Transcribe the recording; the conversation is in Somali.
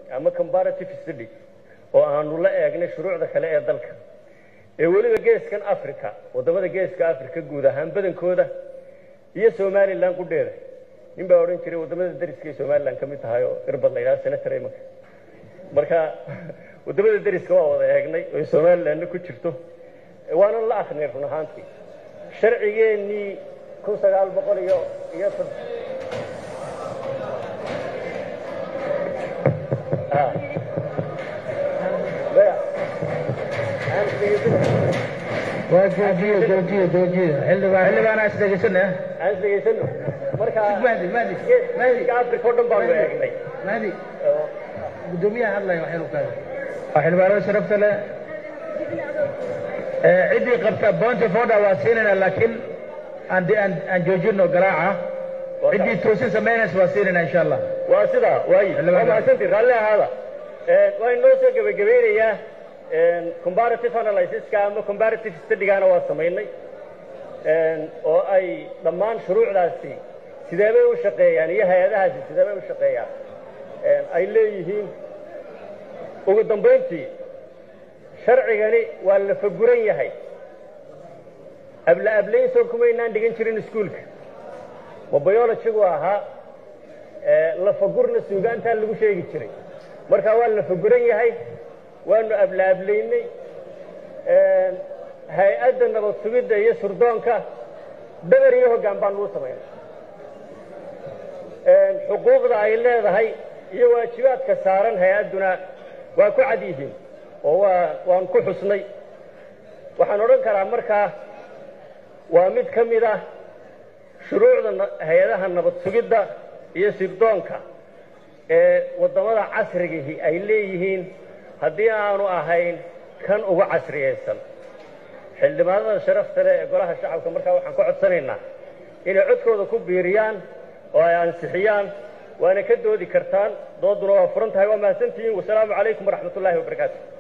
ama comparative study oo aanu la eegnay shuruucda kale ee dalka ee weliba geeskan africa waddamada geeska africa guud ahaan badankooda iyo somalilan qudheeda nin baa odhan jiray waddamada dariskay somalilan ka mid tahay oo irbad la yidhaha senator imanka marka waddamada dariska waa wada eegnay oo somalilanna ku jirto waanan la akrinay run ahaantii sharcigeennii kun sagaal boqol iyo iyo waa joojiyo joojiyo joojiyo xildhibaan xildhibaan aan isdhegeysana aan isdhegeysano marka mahdi mahdi geeska africa oo dhan baanu eegnay mahdi guddoomiyaha hadlaya waxyar u kaada waa xildhibaanada sharafta leh ciddii qabta point of order waa siinayna laakiin aan aan aan joojino garaaca ciddii toosin samaynaysa waa siinayna insha allah waa sidaa waayi waa mahadsantii raalli ahaada waa inoo soo gebagabeynayaa comparative analysiska ama comparative studygaana waa samaynay oo ay dhammaan shuruucdaasi sideebay u shaqeeyaan iyo hay-adahaasi sideebay u shaqeeyaan ay leeyihiin ugu dambayntii sharcigani waa la faguran yahay abla ablaynsoo kumaynaan dhigan jirin iskuulka ma biologigu ahaa lafagurna suugaantaa lagu sheegi jiray marka waa la faguran yahay waanu abla ablaynay hay-adda nabad sugidda iyo surdoonka dhabar iyo hoggaan baanu u samaynay xuquuqda ay leedahay iyo waajibaadka saaran hay-adduna waa ku cad yihiin oo waa waan ku xusnay waxaan odhan karaa markaa waa mid ka mid ah shuruucda hay-adaha nabad sugidda iyo sirdoonka ee waddamada casrigihi ay leeyihiin haddii aanu ahayn kan ugu casriyaysan xildhibaanada sharafta leh ee golaha shacabka markaa waxaan ka codsanaynaa inay codkooda ku biiriyaan oo ay ansixiyaan waana ka doodi kartaan dooduna waa furan tahay waa mahadsantihiin wasalaamu calaykum waraxmat ullaahi wabarakaatu